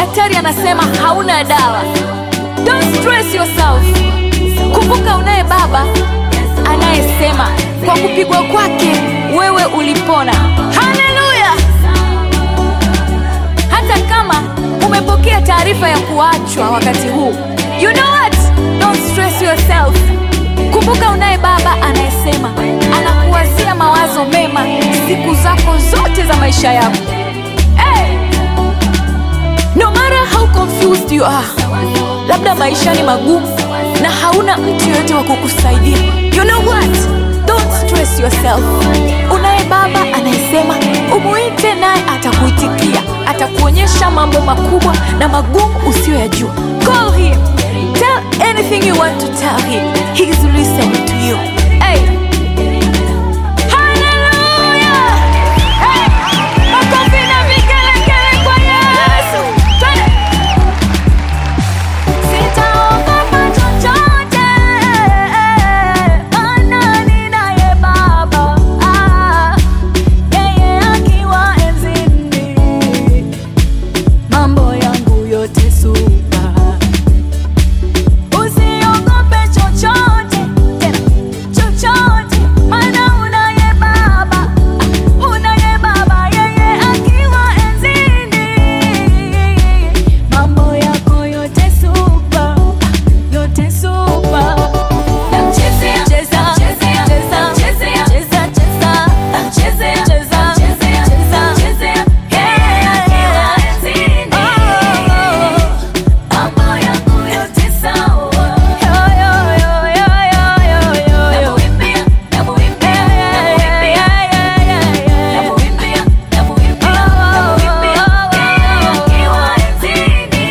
daktari anasema hauna dawa. Don't stress yourself. Kumbuka unaye baba anayesema kwa kupigwa kwake wewe ulipona. Haleluya! Hata kama umepokea taarifa ya kuachwa wakati huu, you know what? Don't stress yourself. Kumbuka unaye baba anayesema anakuwazia mawazo mema siku zako zote za maisha yako. Hey! No matter how confused you are, labda maisha ni magumu na hauna mtu yoyote wa kukusaidia. You know what? Don't stress yourself. Unaye baba anayesema umuite, naye atakuitikia, atakuonyesha mambo makubwa na magumu usiyoyajua. Call him. Tell anything you want to tell him. He's listening to you. Hey. Hallelujah! Hey! Makofi na vigelegele kwa Yesu. Twende. Sitaogopa chochote, maana ninaye Baba. Ah, yeye akiwa enzini, mambo yangu yote supa. Usiogope chochote, tena chochote, maana unaye Baba. Unaye Baba, yeye akiwa enzini, mambo yako yote supa, yote supa. Namchezea, cheza, cheza, cheza, cheza, cheza, cheza, cheza, yeye akiwa enzini, mambo yangu yote sawa. Yo, yo, yo, yo, yo, yo, yo, yo. Namuimbia, namuimbia, namuimbia, namuimbia, namuimbia, yeye akiwa enzini,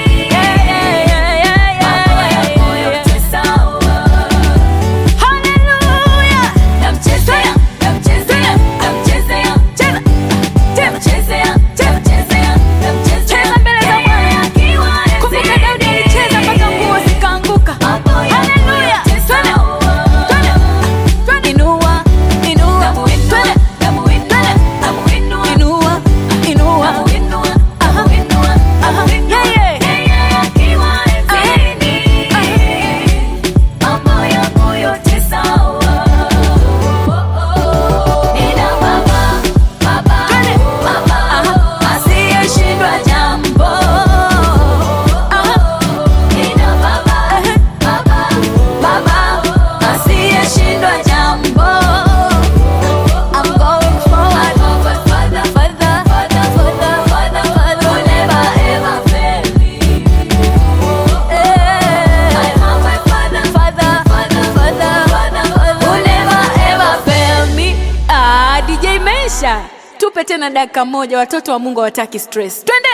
mambo yangu yote sawa. Hallelujah. Namchezea, namchezea, namchezea, cheza, namchezea, namchezea, namchezea, mbele za Bwana. Kumbuka Daudi alicheza mpaka nguo zikaanguka. Hallelujah. Twende, twende, twende. Inua, inua, twende, twende. Inua, inua. Aha, aha. Yeah, yeah. Mambo yangu yote sawa. Nina baba, baba, baba, asiyeshindwa jambo. Nina baba, baba, baba, asiyeshindwa jambo. I'm going forward, further, further, further, further, further, further. Will never ever fail me. I have my father, father, father, father, father, father. Will never ever fail me. Ah, DJ Mesha, tupe tena dakika moja, watoto wa Mungu hawataki stress. Twende